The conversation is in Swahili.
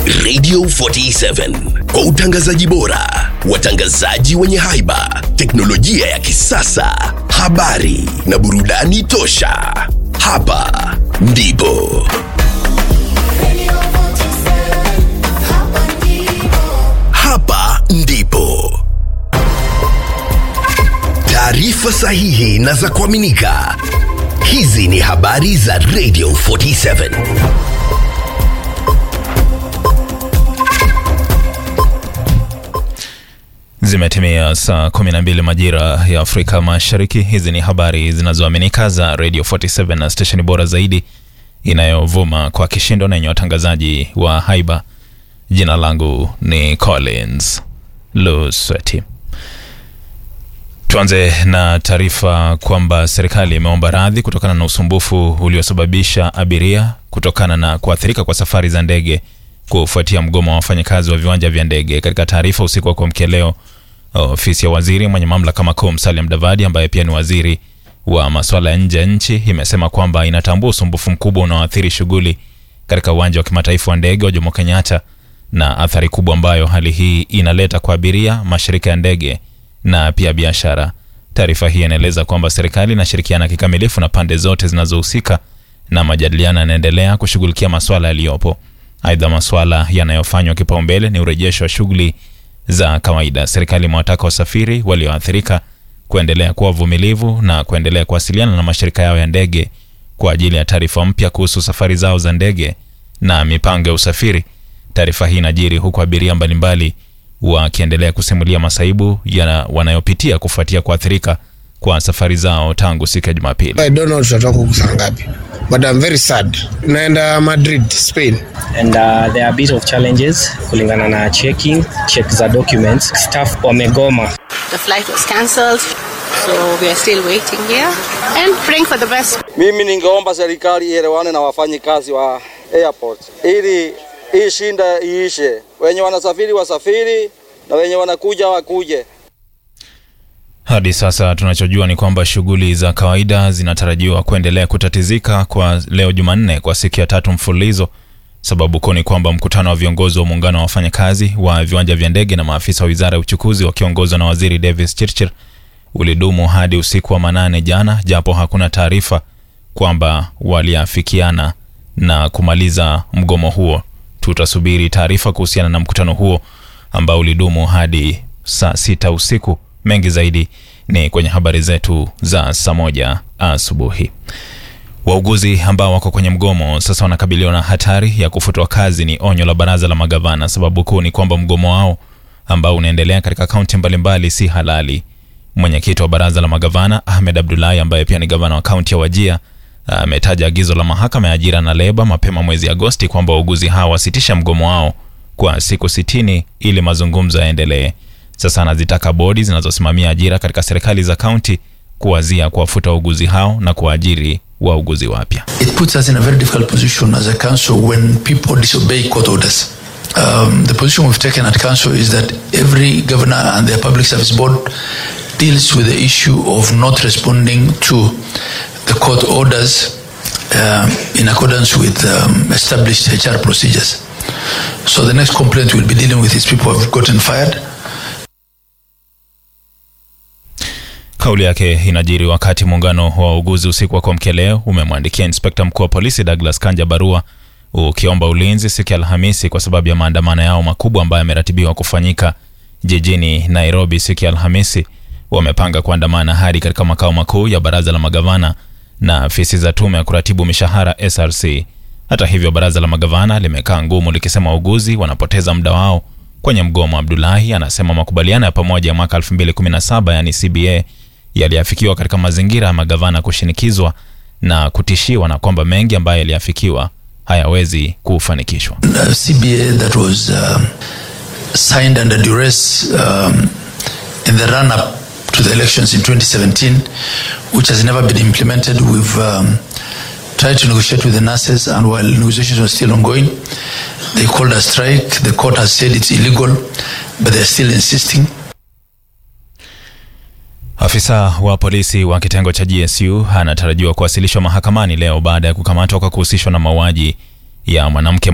Radio 47 kwa utangazaji bora, watangazaji wenye haiba, teknolojia ya kisasa, habari na burudani tosha. Hapa ndipo hapa ndipo taarifa sahihi na za kuaminika. Hizi ni habari za Radio 47. Zimetimia saa 12 majira ya Afrika Mashariki. Hizi ni habari zinazoaminika za Radio 47 na stesheni bora zaidi inayovuma kwa kishindo na yenye watangazaji wa haiba. Jina langu ni Collins Lusweti. Tuanze na taarifa kwamba serikali imeomba radhi kutokana na usumbufu uliosababisha abiria kutokana na kuathirika kwa safari za ndege kufuatia mgomo wa wafanyakazi wa viwanja vya ndege. Katika taarifa usiku wa kuamkia leo, ofisi ya waziri mwenye mamlaka makuu Musalia Mudavadi, ambaye pia ni waziri wa masuala ya nje ya nchi, imesema kwamba inatambua usumbufu mkubwa unaoathiri shughuli katika uwanja wa kimataifa wa ndege wa Jomo Kenyatta na athari kubwa ambayo hali hii inaleta kwa abiria, mashirika ya ndege na pia biashara. Taarifa hii inaeleza kwamba serikali inashirikiana kikamilifu na pande zote zinazohusika na majadiliano yanaendelea kushughulikia masuala yaliyopo. Aidha, masuala yanayofanywa kipaumbele ni urejesho wa shughuli za kawaida. Serikali imewataka wasafiri walioathirika kuendelea kuwa vumilivu na kuendelea kuwasiliana na mashirika yao ya ndege kwa ajili ya taarifa mpya kuhusu safari zao za ndege na mipango ya usafiri. Taarifa hii inajiri huku abiria mbalimbali wakiendelea kusimulia masaibu ya wanayopitia kufuatia kuathirika kwa safari zao tangu siku ya Jumapili. I don't know tutatoka huku saa ngapi but I'm very sad. Naenda Madrid, Spain. and uh, there are a bit of challenges kulingana na checking check za documents staff wamegoma The flight was cancelled, so we are still waiting here and praying for the best. Mimi ningeomba serikali ielewane na wafanyikazi wa airport ili hii shinda iishe. Wenye wanasafiri wasafiri na wenye wanakuja wakuje. Hadi sasa tunachojua ni kwamba shughuli za kawaida zinatarajiwa kuendelea kutatizika kwa leo Jumanne kwa siku ya tatu mfululizo. Sababu kuu ni kwamba mkutano wa viongozi wa muungano wa wafanyakazi wa viwanja vya ndege na maafisa wa wizara ya uchukuzi wakiongozwa na waziri Davis Chirchir ulidumu hadi usiku wa manane jana, japo hakuna taarifa kwamba waliafikiana na kumaliza mgomo huo. Tutasubiri taarifa kuhusiana na mkutano huo ambao ulidumu hadi saa sita usiku. Mengi zaidi ni kwenye habari zetu za saa moja asubuhi. Wauguzi ambao wako kwenye mgomo sasa wanakabiliwa na hatari ya kufutwa kazi, ni onyo la baraza la magavana. Sababu kuu ni kwamba mgomo wao ambao unaendelea katika kaunti mbalimbali si halali. Mwenyekiti wa baraza la magavana Ahmed Abdullahi, ambaye pia ni gavana wa kaunti ya Wajia, ametaja agizo la mahakama ya ajira na leba mapema mwezi Agosti kwamba wauguzi hao wasitisha mgomo wao kwa siku sitini ili mazungumzo yaendelee. Sasa anazitaka bodi zinazosimamia ajira katika serikali za kaunti kuwazia kuwafuta wauguzi hao na kuwaajiri wauguzi wapya. It puts us in a very difficult position as a council when people disobey court orders. Um, the position we've taken at council is that every governor and their public service board deals with the issue of not responding to the court orders um, in accordance with um, established HR procedures. So the next complaint we'll be dealing with is people who have gotten fired. Kauli yake inajiri wakati muungano wa wauguzi usiku wa kuamkia leo umemwandikia inspekta mkuu wa polisi Douglas Kanja barua ukiomba ulinzi siku ya Alhamisi kwa sababu ya maandamano yao makubwa ambayo yameratibiwa kufanyika jijini Nairobi siku ya Alhamisi. Wamepanga kuandamana hadi katika makao makuu ya baraza la magavana na afisi za tume ya kuratibu mishahara SRC. Hata hivyo, baraza la magavana limekaa ngumu likisema wauguzi wanapoteza muda wao kwenye mgomo. Abdulahi anasema makubaliano ya pamoja ya mwaka 2017 yani CBA yaliafikiwa katika mazingira ya magavana kushinikizwa na kutishiwa na kwamba mengi ambayo yaliafikiwa hayawezi kufanikishwa. uh, CBA that was um, signed under duress um, in the run up to the elections in 2017, which has never been implemented. We've um, tried to negotiate with the nurses, and while negotiations were still ongoing, they called a strike. The court has said it's illegal, but they're still insisting. Afisa wa polisi wa kitengo cha GSU anatarajiwa kuwasilishwa mahakamani leo baada ya kukamatwa kwa kuhusishwa na mauaji ya mwanamke